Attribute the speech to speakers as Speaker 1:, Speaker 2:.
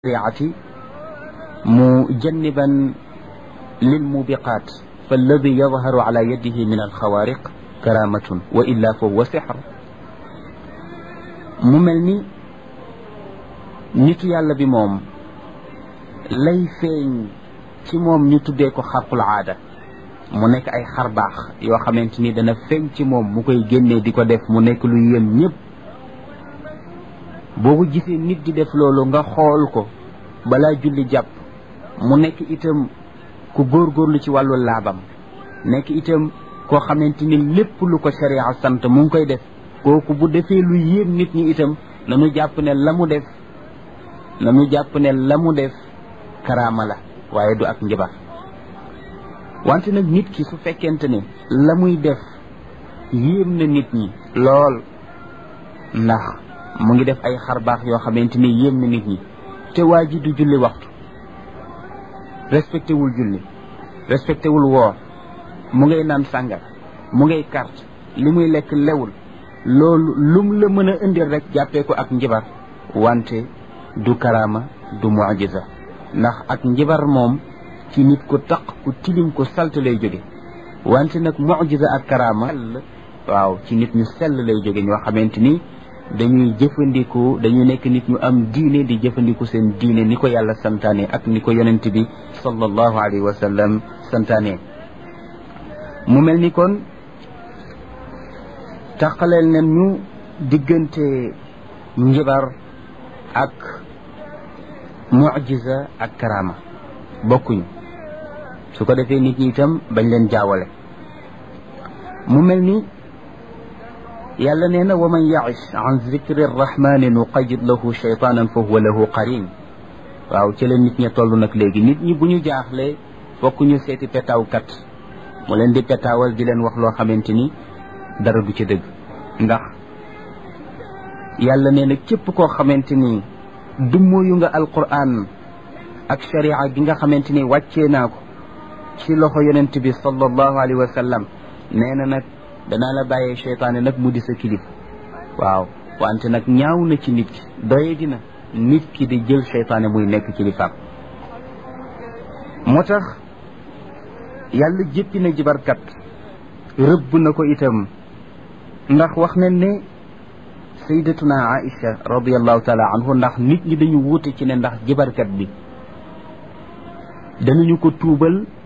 Speaker 1: الشريعة مجنبا للموبقات فالذي يظهر على يده من الخوارق كرامة وإلا فهو سحر mu mel ni nitu yàlla bi moom lay feeñ ci moom ñu tuddee ko xarqul aada mu nekk ay xar baax yoo xamante ni dana feeñ ci moom mu koy génnee di ko def mu nekk lu yem ñëpp boo ko gisee nit di def loolu nga xool ko balaa julli jàpp mu nekk itam ku góorgóorlu ci wàllu laabam nekk itam koo xamante ni lépp lu ko sharia sant mu ngi koy def kooku bu defee lu yéem nit ñi itam nanu jàpp ne la mu def nanu jàpp ne la mu def karaama la waaye du ak njabar wante nag nit ki su fekkente ne la muy def yéem na nit ñi lool ndax mu ngi def ay xar baax yoo xamante ni yéem na nit ñi te waa ji du julli waxtu respecté wul julli respecté wul woor mu ngay naan sàngar mu ngay carte li muy lekk lewul loolu lum la mën a indil rek jàppee ko ak njibar wante du karaama du mujiza ndax ak njibar moom ci nit ku taq ku tilim ku salt lay jóge wante nag mujiza ak karaama waaw ci nit ñu sell lay jóge ñoo xamante ni dañuy jëfandiku dañuy nekk nit ñu am diine di jëfandiku seen diine ni ko yàlla santaane ak ni ko yonent bi sallallahu alayhi wa sallam santaane mu mel ni kon taqaleel nen ñu diggante njibar ak mujiza ak karama bokkuñu su ko defee nit ñi itam bañ leen jaawale mu mel ni yàlla nee na wa man yaish an zikri rrahmani nuqayid lahu cheytaanan fa huwa lahu qarin waaw ci la nit ña toll nag léegi nit ñi bu ñu jaaxlee fokk ñu seeti petaawkat mu leen di petaawal di leen wax loo xamante ni dara du ci dëgg ndax yàlla nee na képp koo xamante ni dummóoyu nga alquran ak sharia gi nga xamante ni wàccee naa ko ci loxo yonent bi sallallahu alayhi wa sallam nee na nag danaa la bàyyee cheytaane nag mu di sa kilif waaw wante nag ñaaw na ci nit ki doye dina nit ki di jël cheytaane muy nekk kilifaam moo tax yàlla jéppi na jibarkat rëbb na ko itam ndax wax nañ ne sayyidatuna Aïcha radiallahu taala anhu ndax nit ñi dañu wuute ci ne ndax jibarkat bi danañu ko tuubal